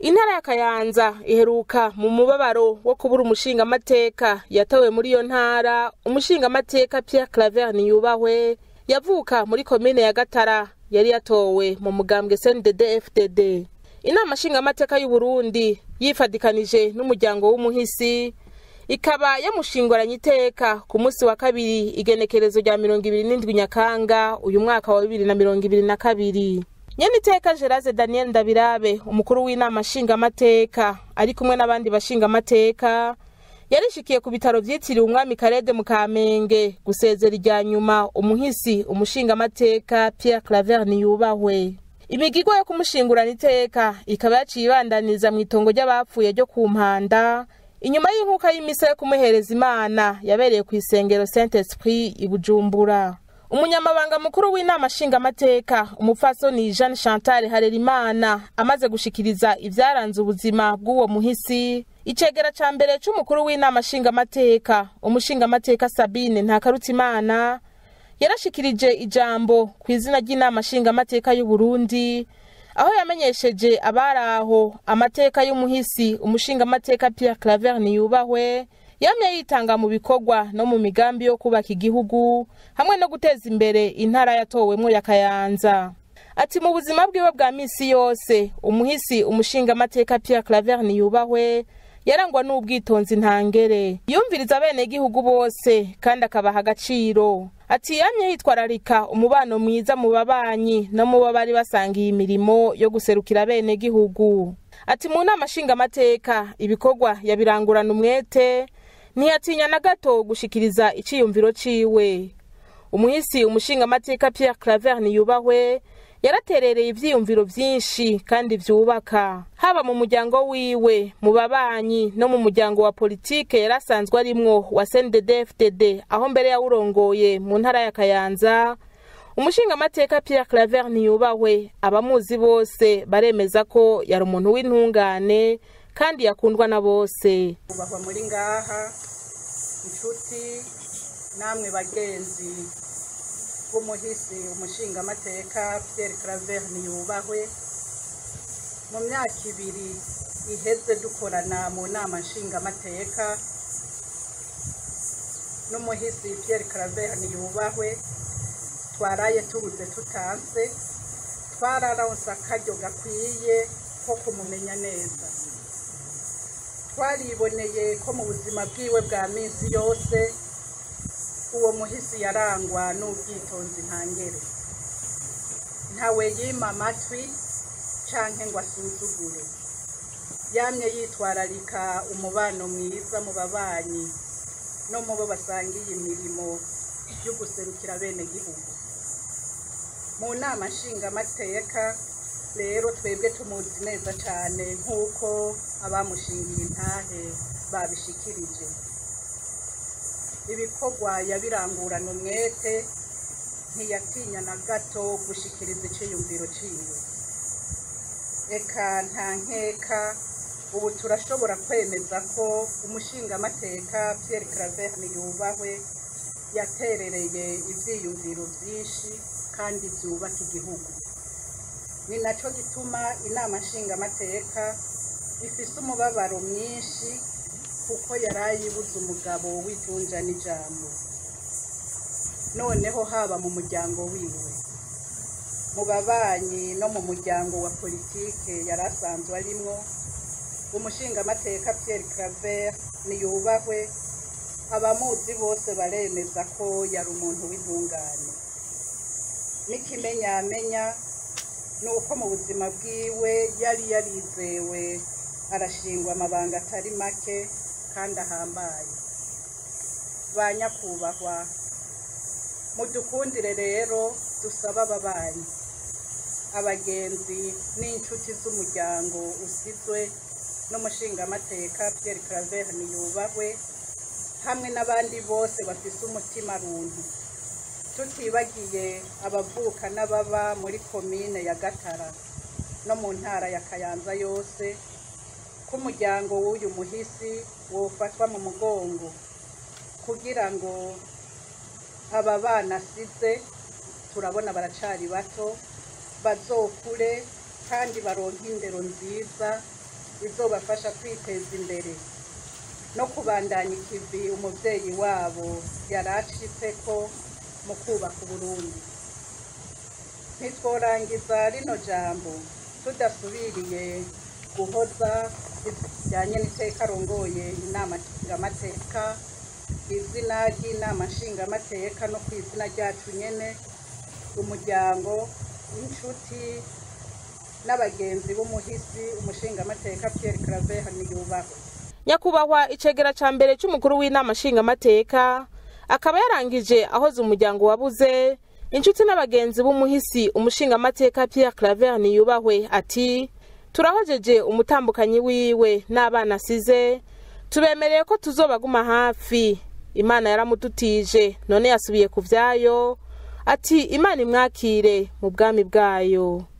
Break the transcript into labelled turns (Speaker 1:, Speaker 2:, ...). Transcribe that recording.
Speaker 1: intara ya kayanza iheruka mu mubabaro wo kubura umushingamateka yatowe muri iyo ntara umushingamateka pierre claver niyubahwe yavuka muri komine ya gatara yari yatowe mu mugambwe cndd fdd inama nshingamateka y'uburundi yifadikanije n'umuryango w'umuhisi ikaba yamushinguranye iteka ku munsi wa kabiri igenekerezo rya mirongo ibiri n'indwi nyakanga uyu mwaka wa bibiri na mirongo ibiri na kabiri nyene iteka gerase daniel ndabirabe umukuru w'inama nshingamateka ari kumwe n'abandi bashingamateka yarishikiye ku bitaro vyitiriwe umwami karede mu kamenge gusezera irya nyuma umuhisi umushingamateka pierre claver niyubahwe imigirwa yo kumushingurana iteka ikaba yaciye ibandaniza mu itongo ry'abapfuye ryo ku mpanda inyuma y'inkuka y'imisa yo kumuhereza imana yabereye ku isengero saint esprit i bujumbura umunyamabanga mukuru w'inama nshingamateka umupfasoni jeanne chantal harerimana amaze gushikiriza ivyaranze ubuzima bw'uwo muhisi icegera ca mbere c'umukuru w'inama nshingamateka umushingamateka sabine ntakarutimana yarashikirije ijambo ku izina ry'inama nshingamateka y'uburundi aho yamenyesheje abari aho amateka y'umuhisi umushingamateka pierre claver niyubahwe yamye yitanga mu bikorwa no mu migambi yo kubaka igihugu hamwe no guteza imbere intara yatowemwo ya kayanza ati mu buzima bwiwe bwa misi yose umuhisi umushingamateka pierre claver niyubahwe yarangwa n'ubwitonzi ntangere yumviriza abenegihugu bose kandi akabaha agaciro ati yamye yitwararika umubano mwiza mu babanyi no mu bo bari basangiye imirimo yo guserukira abenegihugu ati mu nama nshingamateka ibikorwa yabirangurana umwete ntiyatinya na gato gushikiriza iciyumviro ciwe umuhisi umushingamateka pierre claver niyubahwe yaraterereye ivyiyumviro vyinshi kandi vyubaka haba mu muryango wiwe mu babanyi no mu muryango wa politike yari asanzwe arimwo wa cndd aho mbere yawurongoye mu ntara ya kayanza umushingamateka pierre claver ntiyubahwe abamuzi bose baremeza ko yari umuntu w'intungane kandi yakundwa na bose
Speaker 2: kubahwa muri ngaha inshuti namwe bagenzi b'umuhisi umushingamateka pierre claver niyubahwe mu myaka ibiri iheze dukorana mu nama nshingamateka n'umuhisi pierre claver niyubahwe twaraye tubuze tutanse twararonse akaryo gakwiye ko kumumenya neza twariboneye ko mu buzima bwiwe bwa minsi yose uwo muhisi yarangwa n'ubwitonzi ntangere ntawe yima amatwi canke ngo asuzugure yamye yitwararika umubano mwiza mu babanyi no mu bo basangiye imirimo yo guserukira bene gihugu mu nama nshingamateka rero twebwe tumuzi neza cyane nk'uko abamushingiye intahe babishikirije ibikorwa yabirangurana umwete ntiyatinya na gato gushikiriza iciyumviro ciwe eka nta nkeka ubu turashobora kwemeza ko umushingamateka pierre claver yubahwe yaterereye ivyiyumviro vyinshi kandi vyubaka igihugu ni naco gituma inama nshingamateka ifise umubabaro mwinshi kuko yarayibuze umugabo w'ijunja n'ijambo noneho haba mu muryango wiwe mu babanyi no mu muryango wa politike yari asanzwe arimwo umushingamateka pierre claver niyubahwe abamuzi bose baremeza ko yari umuntu w'intungane n'ikimenyamenya ni uko mu buzima bwiwe yari yarizewe arashingwa amabanga atari make kandi ahambaye ba nyakubahwa mudukundire rero dusaba ababanyi abagenzi n'inshuti z'umuryango usizwe n'umushingamateka pierre claver niyubahwe hamwe n'abandi bose bafise umutima runtu tutibagiye abavuka n'ababa muri komine ya gatara no mu ntara ya kayanza yose ko umuryango w'uyu muhisi wofatwa mu mugongo kugira ngo aba bana asize turabona baracari bato bazokure kandi baronke indero nziza bizobafasha kwiteza imbere no kubandanya ikivi umuvyeyi wabo yari ashitseko mu kubaka uburundi ntitworangiza rino jambo tudasubiriye guhoza bijyanye n'iteka arongoye inama nshingamateka izina ry'inama nshingamateka no ku izina ryacu nyene umuryango inshuti n'abagenzi b'umuhisi umushingamateka Pierre Claver Niyubahwe
Speaker 1: nyakubahwa icegera ca mbere c'umukuru w'inama nshingamateka akaba yarangije ahoze umuryango wabuze inshuti n'abagenzi b'umuhisi umushingamateka Pierre Claver Niyubahwe ati turahojeje umutambukanyi wiwe n'abana asize tubemereye ko tuzobaguma hafi imana yaramudutije none yasubiye ku vyayo ati imana imwakire mu bwami bwayo